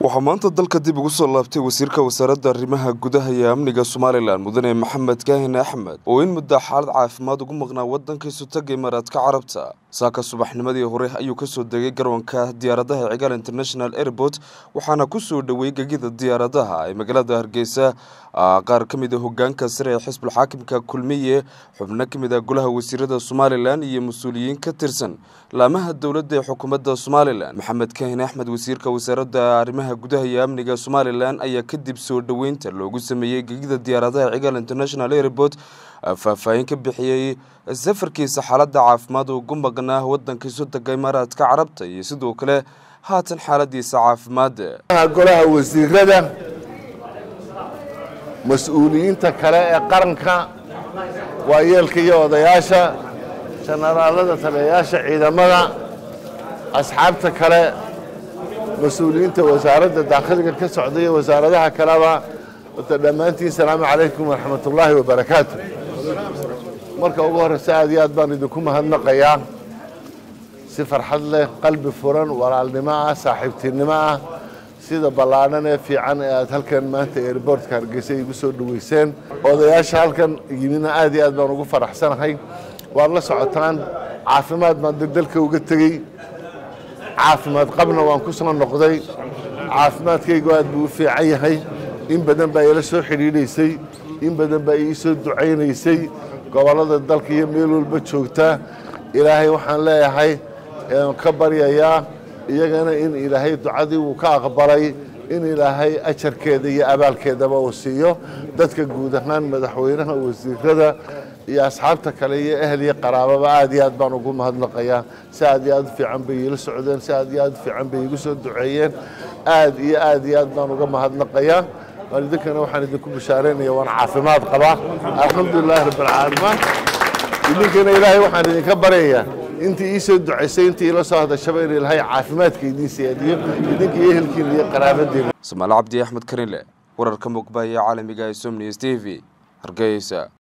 waxaa maanta dalka dib ugu soo laabtay wasiirka wasaaradda arrimaha gudaha iyo amniga somalilan mudane maxamed kaahin axmed oo in muddo xaalad caafimaad ugu maqnaa waddankiisu taga imaaraadka carabta saaka subaxnimadii hore ayuu kasoo degay garoonka diyaaradaha cigaal international airport waxaana kusoo dhoweeyey gegida diyaaradaha ee magaalada hargeysa qaar ka mid a hogaanka sare ee xisbul xaakimka kulmiye xubno ka mid ah golaha wasiirada somalilan iyo mas-uuliyiin ka tirsan laamaha dowladda ee xukuumadda somalilan maxamed kaahin axmed wasiirka wasaaradda arrimaha gudaha iyo amniga somalilan ayaa kadib soo dhoweynta loogu sameeyey gegida diyaaradaha cigaal international airport faahfaahin ka bixiyey safarkiisa xaaladda caafimaad ugu maqnaa waddankiisu taga imaaraadka carabta iyo sidoo kale haatan xaaladiisa caafimaad golaha wasiirada mas-uuliyiinta kale ee qaranka waayeelka iyo odayaasha janaraalada taliyayaasha ciidamada asxaabta kale mas-uuliyiinta wasaaradda daakhiliga ka socda iyo wasaaradaha kaleba wata dhammaantiin salaamu calaykum waraxmat ullaahi wabarakaatu marka ugu horreysa aad iyo aad baan idinku mahadnaqayaa si farxad leh qalbi furan walaalnimo ah saaxiibtinimo ah sida ballaadhan ee fiican ee aad halkan maanta airbortka hargeysa igu soo dhoweyseen odayaasha halkan yimidna aad iyo aad baan ugu faraxsanahay waad la socotaan caafimaad baan dalka uga tegey caafimaad qabna waan ku soo noqday caafimaadkaygu aad buu u fiican yahay in badan baa ila soo xidhiidhaysay in badan baa ii soo ducaynaysay gobollada dalka iyo meel walba joogtaa ilaahay waxaan leeyahay ka baryayaa iyagana in ilaahay ducadii uu ka aqbalay in ilaahay ajarkeeda iyo abaalkeedaba uu siiyo dadka guud ahaan madaxweynaha wasiirada iyo asxaabta kale iyo ehel iyo qaraababa aad iyo aad baan ugu mahadnaqayaa si aad iyo aad u fiican bay iila socdeen si aad iyo aad u fiican bay igu soo duceeyeen aad iyo aad iyo aad baan uga mahadnaqayaa waalidinkana waxaan idinku bishaaraynaya waan caafimaad qabaa alxamdulilahi rabbilcaalamiin idinkana ilaahay waxaan idinka baryayaa intii ii soo ducaysay intii ila soo hadashaba in ilaahay caafimaadka idiin siyaadiyo idinka iyo ehelkiina iyo qaraabadiina samaale cabdi axmed karinle wararka muqba iyo caalamiga ee somniys t v hargeysa